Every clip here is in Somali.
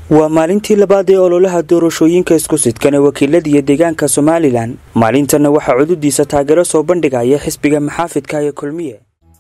waa maalintii labaad ee ololaha doorashooyinka isku sidkan ee wakiilada iyo deegaanka somalilan maalintanna waxaa cududiisa taageero soo bandhigaya xisbiga maxaafidka ee kulmiye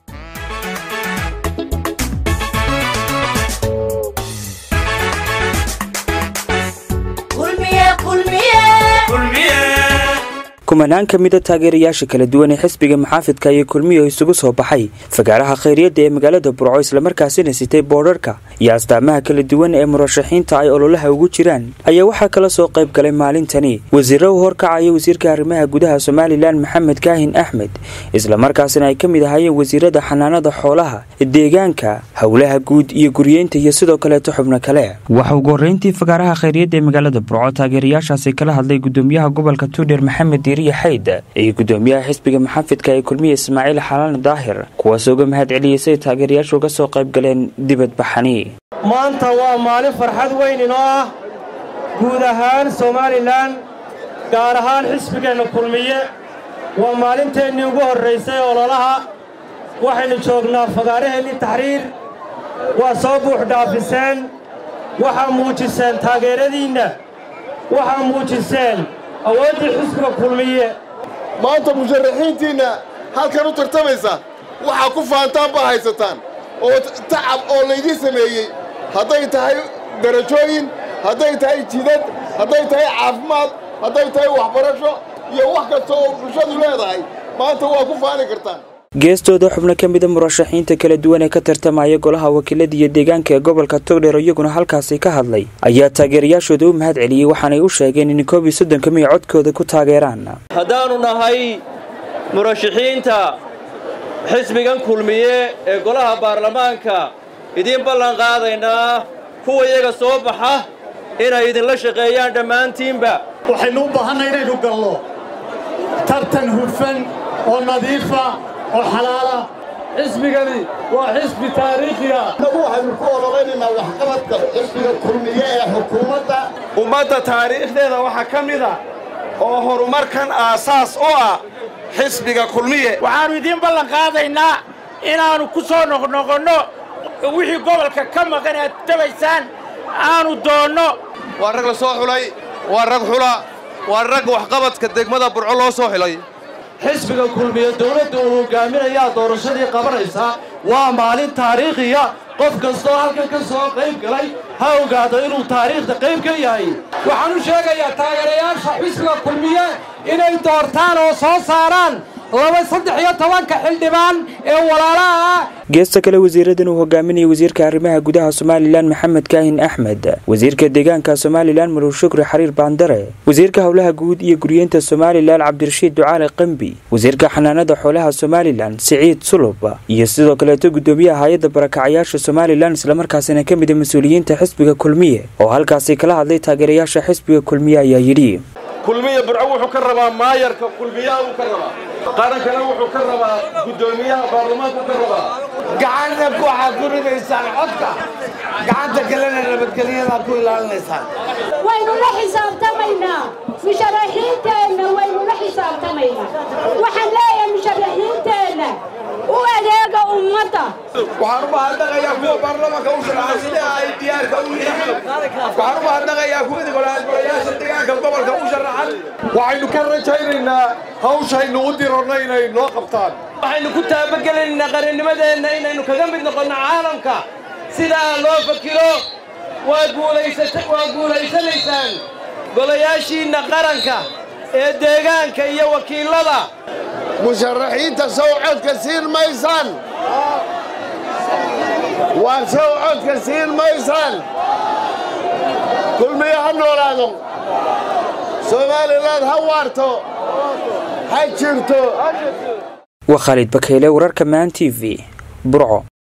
kumanaan ka mida taageerayaasha kala duwan ee xisbiga maxaafidka iyo kulmiye oo isugu soo baxay fagaaraha khayryadda ee magaalada burco islamarkaasina sitay boodharka iyo astaamaha kala duwan ee murashaxiinta ay ololaha ugu jiraan ayaa waxaa kala soo qayb galay maalintani wasiiro u horkacaya wasiirka arrimaha gudaha somalilan maxamed kaahin axmed islamarkaasina ay ka mid ahaayeen wasiirada xanaanada xoolaha deegaanka howlaha guud iyo guryeynta iyo sidoo kaleeto xubno kale waxa ugu horreyntii fagaaraha khayryadda ee magaalada burco taageerayaashaasi kala hadlay gudoomiyaha gobolka tuudheer maxamed xayd iyo gudoomiyaha xisbiga maxaafidka ee kulmiye ismaaciil xalaan daahir kuwaasoo uga mahad celiyey say taageerayaashu uga soo qayb galeen dibadbaxani maanta waa maalin farxad weyn inoo ah guud ahaan somalilan gaar ahaan xisbigeenna kulmiye waa maalinteennii ugu horraysay ololaha waxaynu joognaa fagaaraheennii taxriir waa soo buux dhaafiseen waxaa muujiseen taageeradiinna waxaa muujiseen awooddii xisbiga kulmiye maanta musharaxiintiinna halkan u tartamaysa waxaa ku faantaan baa haysataan oo tacab oo laydii sameeyey hadday tahay darajooyin hadday tahay jidad hadday tahay caafimaad hadday tahay waxbarasho iyo wax kasta oo bulshadu leedahay maanta waa ku faani kartaan geestooda xubno ka mida murashaxiinta kala duwan ee ka tartamaya golaha wakiilada iyo deegaanka ee gobolka togdheer iyaguna halkaasi ka hadlay ayaa taageerayaashooda u mahad celiyey waxaanay u sheegeen in koob iyo soddonka may codkooda ku taageeraan haddaannu nahay murashaxiinta xisbigan kulmiye ee golaha baarlamaanka idiin ballan qaadaynaa kuwa iyaga soo baxa inay idinla shaqeeyaan dhammaantiinba waxaynu u baahanna inaynu gallo tartan hufan oo nadiifa oo xalaala xisbigani waa xisbi taariikhiya nagu waxaynu ku ololeynaynaa waxqabadka xisbiga kulmiye ee xukuumadda ummadda taariikhdeeda waxaa ka mida oo horumarkan aasaas u ah xisbiga kulmiye waxaannu idiin ballan qaadaynaa inaannu ku soo noqnoqonno wixii gobolka ka maqan aad tabaysaan aanu doonno waa rag la soo xulay waa rag xula waa rag waxqabadka degmada burco loo soo xilay xisbiga kulmiye dawladda uu hogaaminayaa doorashadii qabanaysa waa maalin taariikhiya qof kastoo halkan ka soo qayb galay ha ogaado inuu taariikhda qayb ka yahay waxaan u sheegayaa taageerayaasha xisbiga kulmiye inay doortaan oo soo saaraan laba saddex iyo tobanka xildhibaan ee walaalaha ah geesta kale wasiiradan uu hogaaminayay wasiirka arrimaha gudaha somalilan maxamed kaahin axmed wasiirka deegaanka somalilan maruur shukri xariir baandare wasiirka howlaha guud iyo guryeynta somalilan cabdirashiid ducaale qambi wasiirka xanaanada xoolaha somalilan siciid sulub iyo sidoo kaleeto gudoomiyaha hay-adda barakacayaasha somalilan islamarkaasina ka mida mas-uuliyiinta xisbiga kulmiye oo halkaasi kala hadlay taageerayaasha xisbiga kulmiye ayaa yidhi kulmiye burco wuxuu ka rabaa maayarka kulmiyaha uu ka rabaa qarankana wuxuu ka rabaa guddoomiyaha baarlamaanku ka rabaa gacanna waxaad ku ridaysaan codka gacanta kalena nabadgelyadaad ku ilaalinaysaan waynu la xisaabtamaynaa musharaxiinteenna waynu la xisaabtamaynaa waxaan leeyahay musharaxiinteenna u adeega ummadda waxaan u mahadnaqayaa kuwa baarlamaanka u sharaxay sida ay diyaarka u yihiin waxaan u mahadnaqayaa kuwii golayaasha deegaanka gobolka u sharaxan waxaynu ka rajaynaynaa hawshaynu u dironna inay noo qabtaan waxaynu ku taabagelaynaa qarannimadeenna inaynu kaga mid noqonno caalamka sidaa loo fakiro waa guulaysanaysaan golayaashiinna qaranka ee deegaanka iyo wakiilada musharaxiinta sow codka siin maysaan waa sow codka siin maysaan kulmiye ha noolaado somalilan ha waarto ha jirto waa khaalid bakeyle wararka maan t v burco